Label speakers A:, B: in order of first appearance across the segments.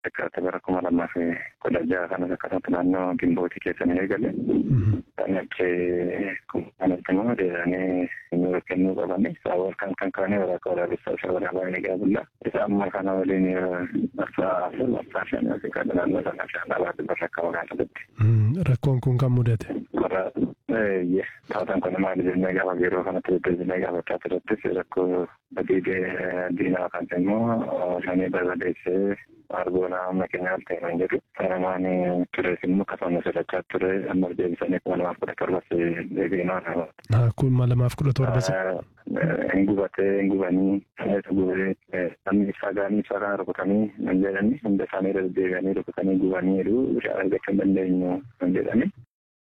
A: Akka bara kuma lamaa fi kudha jaha kanas akkasumatti naannoo gimbootii keessa ni eegale. Kan achii kanatti immoo deebi'anii nu kennuu qabani. Saawwan kan kan kaanii waraqaa waraabessaa isa waraabaa ni gaabulla. Isa amma kana waliin marsaa afur marsaa shan yookiin kan naannoo sana shan alaatti barra akka magaalatti.
B: Rakkoon kun kan mudate.
A: Warra taatan kun maali jennee gaafa yeroo kanatti deddeebinee gaafachaa turettis rakkoo badii diinaa kan immoo shanii barbadeessee argoona amma keenyaaf ta'e kan jedhu sanamaan tures immoo akkasuma sodaachaa ture amma deebisanii kuma lamaaf kudha torbas deebiinaa
B: Kun kuma lamaaf kudha torbas.
A: hin gubatee hin gubanii saneetu gubee namni ibsaa gaanii ibsaa kana rukutanii nan jedhani hunda isaanii irra deebi'anii rukutanii gubanii jedhu bishaan argachuu hin dandeenyu nan jedhani.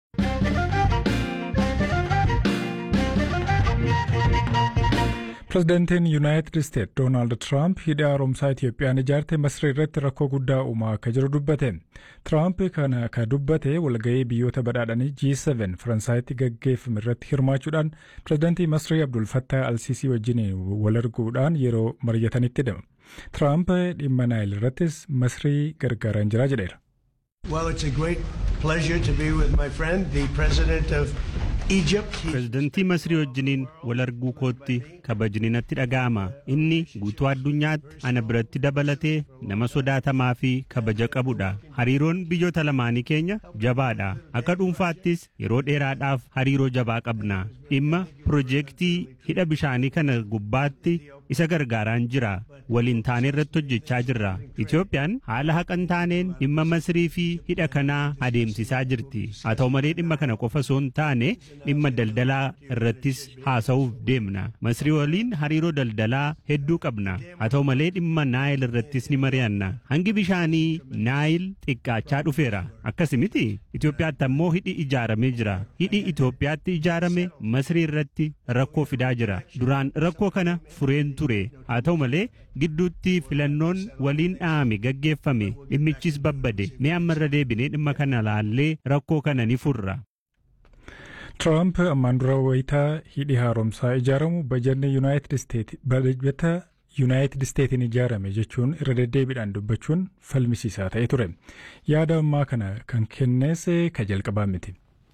C: Pireezidaantiin Yuunaayitid Isteet Doonaald Tiraamp hidha haaromsaa Itiyoophiyaan ijaarte Masrii irratti rakkoo guddaa uumaa akka jiru dubbate. Tiraamp kana ka dubbate walgahii biyyoota badhaadhanii G7 Faransaayitti gaggeeffame irratti hirmaachuudhaan pireezidaantii Masrii Abdul Fattah Alsiisii wajjin wal arguudhaan yeroo mari'atanitti hidhama. Tiraamp dhimma Naayil irrattis Masrii gargaaraan jira jedheera.
D: Well, it's a great pleasure to be with my friend, the president of Egypt.
E: Pireezidantii Masrii wajjiniin wal arguu kootti kabajni natti dhaga'ama. Inni guutuu addunyaatti ana biratti dabalatee nama sodaatamaa fi kabaja qabudha. Hariiroon biyyoota lamaanii keenya jabaadha. Akka dhuunfaattis yeroo dheeraadhaaf hariiroo jabaa qabna. Dhimma piroojeektii hidha bishaanii kana gubbaatti isa gargaaraan jira. Waliin taane irratti hojjechaa jirra. Itiyoophiyaan haala haqan taaneen dhimma Masrii fi hidha kanaa adeemsisaa jirti. Haa ta'u malee dhimma kana qofa osoo hin taane dhimma daldalaa irrattis haasa'uuf deemna. Masrii waliin hariiroo daldalaa hedduu qabna. Haa ta'u malee dhimma Naayil irrattis ni mari'anna. Hangi bishaanii Naayil xiqqaachaa dhufeera. Akkas miti Itoophiyaatti ammoo hidhi ijaaramee jira. Hidhi Itoophiyaatti ijaarame Masrii irratti rakkoo fidaa jira. Duraan rakkoo kana fureen ture. Haa ta'u malee gidduutti filannoon waliin dhahame gaggeeffame dhimmichis babbade. Mee ammarra deebinee dhimma kana laallee rakkoo kana ni furra.
C: Tiraamp ammaan dura wayitaa hidhi haaromsaa ijaaramu bajanni Yuunaayitid Isteet bajata Yuunaayitid Isteetiin ijaarame jechuun irra deddeebiidhaan dubbachuun falmisiisaa ta'e ture. Yaada ammaa kana kan kennees ka jalqabaa miti.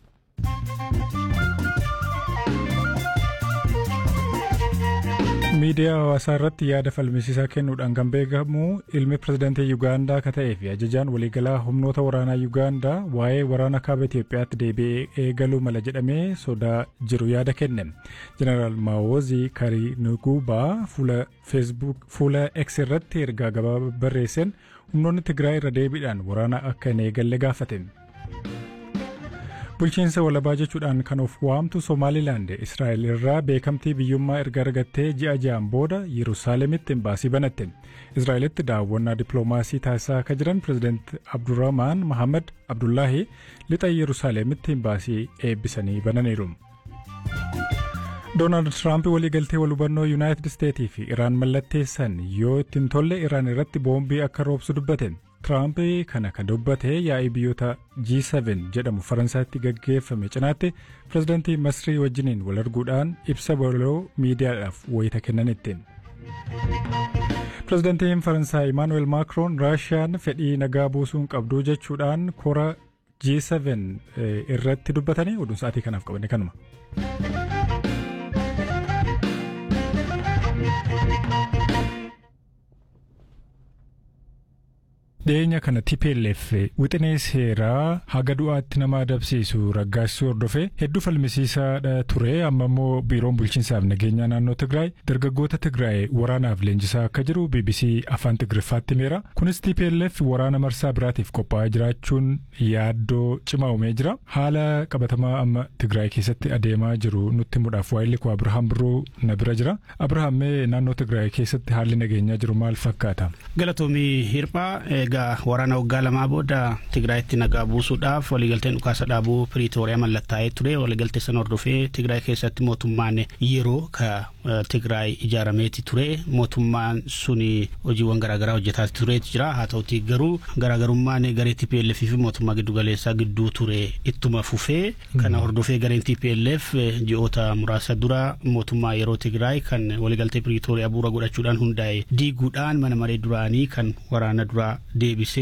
C: miidiyaa hawaasaa irratti yaada falmisiisaa kennuudhaan kan beekamu ilmi pirezidaantii Yuugaandaa akka ta'ee fi ajajaan waliigalaa humnoota waraanaa Yuugaandaa waa'ee waraana kaaba Itoophiyaatti deebi'ee eegaluu mala jedhamee sodaa jiru yaada kenne. Jeneraal Maawozii Karinuguubaa fuula feesbuuk fuula X irratti ergaa gabaabaa barreesseen humnoonni Tigraay irra deebiidhaan waraana akka hin eegalle gaafate. Bulchiinsa walabaa jechuudhaan kan of waamtu Somaalilaand Israa'el irraa beekamtii biyyummaa erga argattee ji'a ja'an booda Yerusaalemitti imbaasii banatte. Israa'elitti daawwannaa dippiloomaasii taasisaa akka jiran pirezidaant Abdurrahmaan Mahamad Abdullaahi lixa Yerusaalemitti imbaasii eebbisanii bananiiru. Doonaald Tiraamp waliigaltee wal hubannoo Yuunaayitid Isteetii fi Iraan mallatteessan yoo ittiin tolle Iraan irratti boombii akka roobsu dubbate. Tiraamp kana kan dubbate yaa'ii biyyoota G7 jedhamu Faransaatti gaggeeffame cinaatti pirezidaantii Masrii wajjiniin wal arguudhaan ibsa baloo miidiyaadhaaf wayita kennanitti. Pirezidaantiin Faransaay Imaanuweel Maakroon Raashiyaan fedhii nagaa buusuun qabdu jechuudhaan kora G7 irratti dubbatanii oduun sa'aatii kanaaf qabanne kanuma. dhiyeenya kana TPLF wixinee seeraa haga du'aatti nama adabsiisu raggaasisuu hordofee hedduu falmisiisaadha ture amma immoo biiroon bulchiinsaaf nageenyaa naannoo Tigraay dargaggoota Tigraay waraanaaf leenjisaa akka jiru BBC afaan Tigriffaatti himeera. Kunis TPLF waraana marsaa biraatiif qophaa'aa jiraachuun yaaddoo cimaa uumee jira. Haala qabatamaa amma Tigraay keessatti adeemaa jiru nutti himuudhaaf waa'illi koo Abirahaam Birruu na bira jira. Abirahaam mee naannoo Tigraay keessatti haalli nageenyaa jiru maal fakkaata?
F: Galatoomii Hirphaa egaa waraana waggaa lamaa booda Tigraayitti nagaa buusuudhaaf waliigalteen dhukaasa dhaabuu Piriitooriyaa mallattaa'ee ture waliigaltee sana hordofee Tigraay keessatti mootummaan yeroo ka Tigraay ijaarameeti ture mootummaan suni hojiiwwan garaagaraa hojjetaa tureeti jira haa ta'uti garuu garaagarummaan garee TPLF fi mootummaa giddugaleessaa gidduu ture ittuma fufee kana hordofee gareen TPLF ji'oota muraasa dura mootummaa yeroo Tigraay kan waliigaltee Piriitooriyaa bu'uura godhachuudhaan hundaa'e diiguudhaan mana maree duraanii kan waraana duraa deebisee